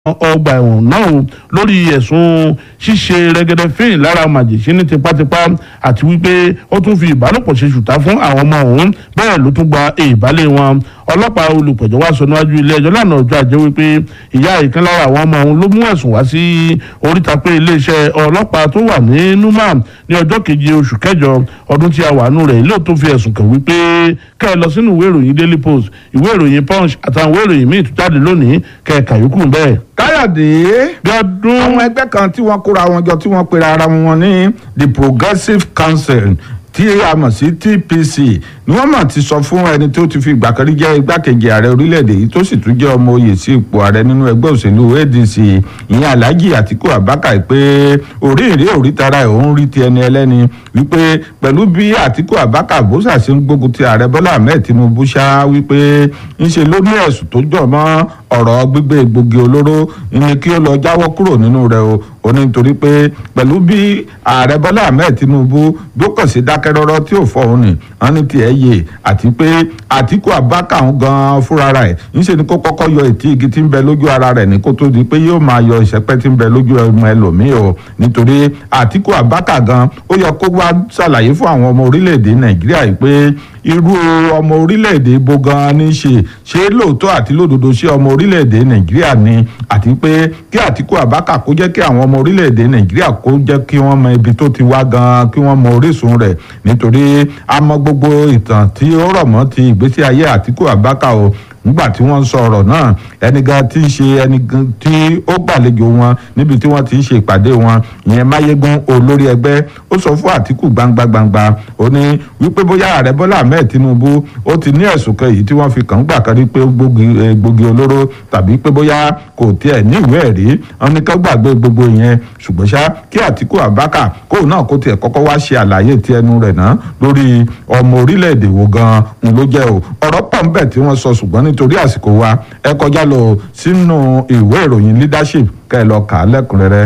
ọgbà ẹ̀wọ̀n náà o lórí ẹ̀sùn ṣíṣe rẹ́gẹ́dẹ́ fíìn lára màjèṣí ní tipátipá àti wípé ó tún fi ìbálòpọ̀ ṣe ṣùtá fún àwọn ọmọ òun bẹ́ẹ̀ ló tún gba ìbálẹ̀ wọn ọlọ́pàá olùpẹ̀jọ́ wá sọ níwájú ilé ẹjọ́ lánàá ọjọ́ ajé wípé ìyá ìkan lára àwọn ọmọ òun ló mú ẹ̀sùn wá sí oríta pé iléeṣẹ́ ọlọ́pàá tó wà ní numa ní ọjọ́ keje oṣù kẹjọ ọdún tí a wà nù rẹ̀ ilé tó fi ẹ̀sùn kàn wípé kẹ́ ẹ lọ sínú ìwé ìròyìn daily post ìwé ìròyìn punch àtàwọn ìwé ìròyìn míì tó jáde lónìí kẹ́ ẹ kàyókù bẹ́ẹ̀. káyọ̀dé bí ọdún àwọn ẹgbẹ́ kan tí wọ́n kóra wọn jọ tí wọ́n pera ara wọn ní the progressive council tí a mọ̀ sí TPC ni wọ́n mọ̀ ti sọ fún ẹni tó ti fi ìgbà kan rí jẹ́ igbákejì ààrẹ orílẹ̀-èdè yìí tó sì tún jẹ́ ọmọ oyè sí ipò ààrẹ nínú ẹgbẹ́ òṣèlú ADC ìyẹn Alhaji Atiku Abubakar pé orí ìrí orí tara ẹ̀ òun rí ti ẹni ẹlẹ́ni wípé pẹ̀lú bí Atiku Abubakar bó ṣàṣe ń gbógun ti ààrẹ Bọ́lá Ahmed Tinubu ṣá wípé ńṣe ló ní ẹ̀sùn tó jọ mọ́ ọ̀rọ̀ gbígbé egbògi olóró ni kí ó lọ jáwọ́ kúrò nínú rẹ̀ o ó ní nítorí pé pẹ̀lú bí ààrẹ Bọ́lá Ahmed Tinubu bí ó kàn sí dákẹ́ rọ́rọ́ tí ò fọ́ òun ni wọ́n ní tiẹ̀ yé àti pé Àtíkù Abubakar ń gan fúnra rẹ̀ ńṣe ni kó kọ́kọ́ yọ ètí igi tí ń bẹ lójú ara rẹ̀ ní kó tó di pé yóò máa yọ ìṣẹ́pẹ́ tí ń bẹ lójú ọmọ ẹlòmíì o nítorí Àtíkù Abubakar gan ó yẹ kó wá ṣàlàyé fún àwọn ọmọ orílẹ̀-èdè Nàìjíríà yìí pé irú ọmọ orílẹ̀-èdè ibo gan ni ṣe ṣé lóòótọ́ àti lódodo ṣé ọmọ orílẹ̀-èdè Nàìjíríà ni àti pé kí Àtíkù Abubakar kó jẹ́ kí àwọn ọmọ orílẹ̀-èdè Nàìjíríà kó jẹ́ kí wọ́n mọ ibi tó ti wá gan kí wọ́n mọ orísun rẹ̀ nítorí a mọ gbogbo ìtàn tí ó rọ̀ mọ́ ti ìgbésí ayé Àtíkù Abubakar o nígbà tí wọ́n ń sọ ọ̀rọ̀ náà ẹni gan tí ń ṣe ẹni gan tí ó gbàlejò wọn níbi tí wọ́n ti ń ṣe ìpàdé wọn ìyẹn máyégún olórí ẹgbẹ́ ó sọ fún àtìkù gbangba gbangba ó ní wípé bóyá ààrẹ bọ́lá ahmed tinubu ó ti ní ẹ̀sùn kan èyí tí wọ́n fi kàn ń gbà kan rí pé ó gbógi olóró tàbí pé bóyá kò tiẹ̀ ní ìwé ẹ̀rí wọn ní ká gbàgbé gbogbo ìyẹn ṣùgbọ́n ṣá kí àtìkù abaka kóun náà kó tiẹ̀ kọ́kọ́ wá ṣe àlàyé ti ẹnu rẹ̀ náà lórí ọmọ orílẹ̀-èdè wo gan-an ló jẹ́ o ọ̀rọ̀ pọ̀ ń bẹ tí wọ́n sọ ṣùgbọ́n nítorí àsìkò wa ẹ kọjá lọ sínú ìwé ìròyìn leadership kẹ́ ẹ lọ kà á lẹ́kùnrẹ́rẹ́.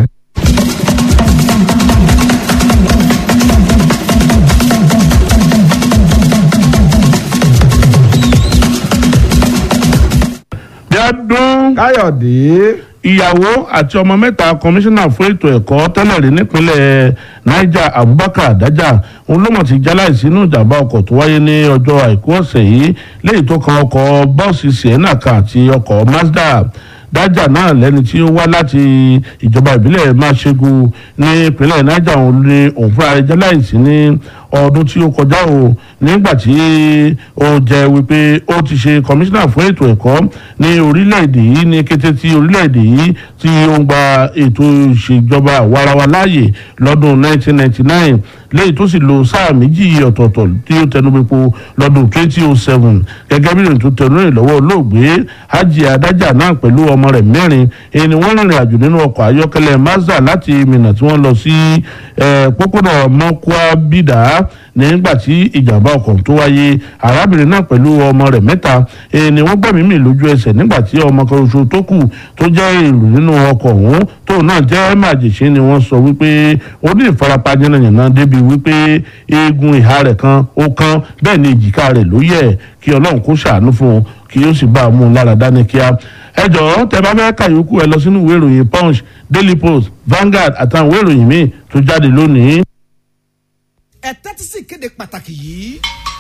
bí ọdún káyọ̀dé ìyàwó àti ọmọ mẹ́ta kọmíṣánná fún ètò ẹ̀kọ́ tẹ́lẹ̀ rí nípínlẹ̀ niger abubakar adaja òun ló mọ̀ ti jáláìsí inú ìjàmbá ọkọ̀ tó wáyé ní ọjọ́ àìkú ọ̀sẹ̀ yìí léyìí tó kan ọkọ̀ bọ́ọ̀sì sienna kan àti ọkọ̀ mazda dájà náà lẹ́ni tí ó wá láti ìjọba ìbílẹ̀ máṣẹ́gun ní ìpínlẹ̀ niger òun ní òun fúnra rẹ̀ jáláìsí ní ọdún tí ó kọjá o nígbà tí ó jẹ́ wípé ó ti ṣe kọmíṣánná fún ètò ẹ̀kọ́ ní orílẹ̀-èdè yìí ní kété tí orílẹ̀-èdè yìí tí ó ń gba ètò ìṣèjọba àwarawa láàyè lọ́dún 1999 lẹ́yìn tó sì lo sáà méjì ọ̀tọ̀ọ̀tọ̀ tí ó tẹnubẹ́po lọ́dún 2007 gẹ́gẹ́ bí ìrìn tó tẹnu rìn lọ́wọ́ olóògbé hajj adájà náà pẹ̀lú ọmọ rẹ̀ mẹ́rin èyí ni wọ́n rìnrìn àjò nínú ọkọ̀ ayọ́kẹ́lẹ́ mazda láti minna tí wọ́n lọ sí pópónà mọ́kúá bídà nígbà tí ìjàmbá ọkọ̀ tó wáyé arábìnrin náà pẹ̀lú ọmọ rẹ̀ mẹ́ta èyí ni wọ́n gbẹ̀mí mì lójú ẹsẹ̀ nígbà tí ọmọ kan oṣù tó kù tó jẹ́ èrò nínú ọkọ̀ ọ̀hún tóun náà jẹ́ màjèṣe ni wọ́n sọ wípé ó ní ìfarapa yánnayànna débi wípé eegun ìhà rẹ̀ kan ó kán bẹ́ẹ̀ ni èjìká rẹ̀ ló yẹ̀ kí ọlọ́run kó ṣàánú fún un kí ó sì bá a mú un lára dání kíá ẹ jọ̀ọ́ tẹ bá fẹ́ kàyókù ẹ lọ sínú ìwé ìròyìn punch daily post vanguard àtàwọn ìwé ìròyìn míì tó jáde lónìí. ẹ tẹ́tí sí ìkéde pàtàkì yìí.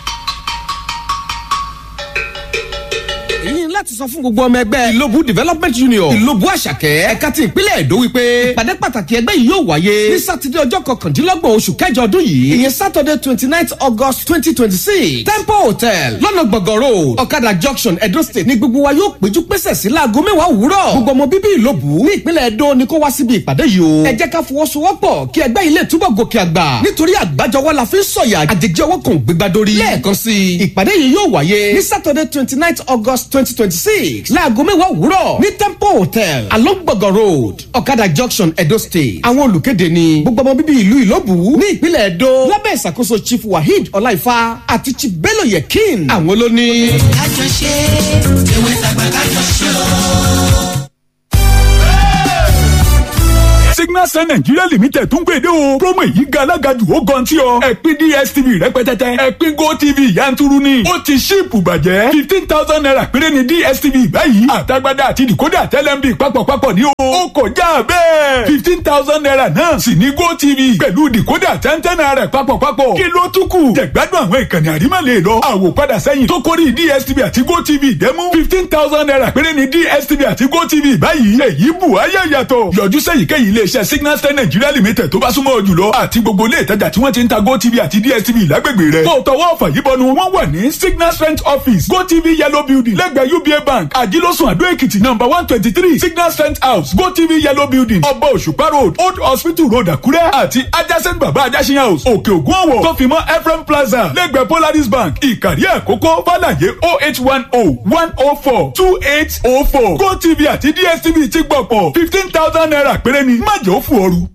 èyí láti sọ fún gbogbo ọmọ ẹgbẹ́ ìlóbù development union ìlóbù àṣàkẹ́ ẹ̀ka ti ìpínlẹ̀ èdò wípé ìpàdé pàtàkì ẹgbẹ́ yìí yóò wáyé ní sátidé ọjọ́ kọkàndínlọ́gbọ̀n oṣù kẹjọ ọdún yìí ìyẹn saturday twenty nine august twenty twenty six temple hotel lọ́nà gbọ̀ngàn road ọ̀kadà junction edo state ní gbogbo wa yóò péjú pésẹ̀ sí láago mẹ́wàá òwúrọ̀ gbogbo ọmọ bíbí ìlóbù ní ìpínlẹ̀ èdò ni kó wá síbi ìpàdé yìí o ẹ jẹ́ ká fọwọ́sowọ́pọ̀ kí ẹgbẹ́ ilé túbọ̀ gòkè àgbà nítorí àgbájọwọ́ la fi ń sọ̀yà àjèjì ọwọ́ kan gbégbá dórí lẹ́ẹ̀kan sí i ìpàdé yìí yóò wáyé ní saturday twenty nine august twenty twenty six láago mẹ́wàá òwúrọ̀ ní temple hotel along gbọ̀ngàn road ọ̀kadà junction edo state àwọn olùkéde ni gbogbo ọmọ bíbí ìlú ìlóbù ní ìpínlẹ̀ edo lábẹ́ ìṣàkóso chief waheed ọláìfá àti chief bello yekin àwọn ló ní. àjọṣe ewé tàgbà kájọṣe o. signal sun nigeria limited tún gbèdé o promo èyí ga alágàjù ó gan tí ọ ẹ̀pin dstv rẹpẹtẹtẹ ẹ̀pin gotv yanturu ni ó ti ṣíìpù bàjẹ́ fifteen thousand naira péré ni dstv báyìí àtagbádá àti decoder tẹlẹmbi papọ̀papọ̀ ní o ó kọjá bẹ́ẹ̀ fifteen thousand naira náà sì ní gotv pẹ̀lú decoder tẹ́ntẹ́n naira papọ̀papọ̀ kí ló tún kù jẹ̀gbádùn àwọn ìkànnì àrímọ̀lẹ̀ lọ àwòpadà sẹ́yìn tó kórìí dstv àti gotv dẹ́mú fifteen thousand naira péré ni dstv àti gotv báyìí èyí bù ayé yàtọ̀ yọjú sẹ́yìnkéyìí iléeṣẹ́ signal star nigeria limited tó bá súnmọ́ ọ jùlọ àti gbogbo ilé ìtajà tí wọ́n ti ń ta gotv àti dstv lágbègbè rẹ̀ kó tọwọ́ ọ̀fà yìí bọnu wọ́n wà ní signal strength office gotv yellow building lẹ́gbẹ̀ẹ́ uba bank àjílọ́sùn àdó èkìtì number one twenty three signal strength house gotv yellow building ọba òṣùpá road old hospital road àkúrẹ́ àti adjacent baba ajásin house òkè ògùn ọ̀wọ̀ tó fi mọ́ ephraim plaza lẹ́gbẹ̀ẹ́ polaris bank ìkàrí àkókò fàlàyé oh eight one oh one oh four two eight oh four gotv àti dstv ti gbọ̀pọ̀ fifteen thousand naira péré ni má jẹ́ ó fò ooru.